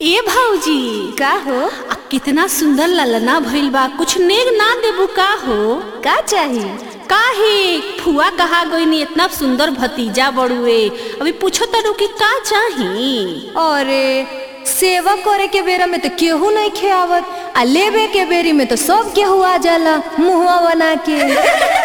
ए भौजी का हो आ कितना सुंदर ललना भइल बा कुछ नेग ना देबू का हो का चाही काहे फुआ कहा गई इतना सुंदर भतीजा बड़ुए अभी पूछो तरू कि का चाही अरे सेवा करे के बेरा में तो केहू नहीं खेआवत आ लेबे के बेरी में तो सब केहू आ जाला मुहवा बना के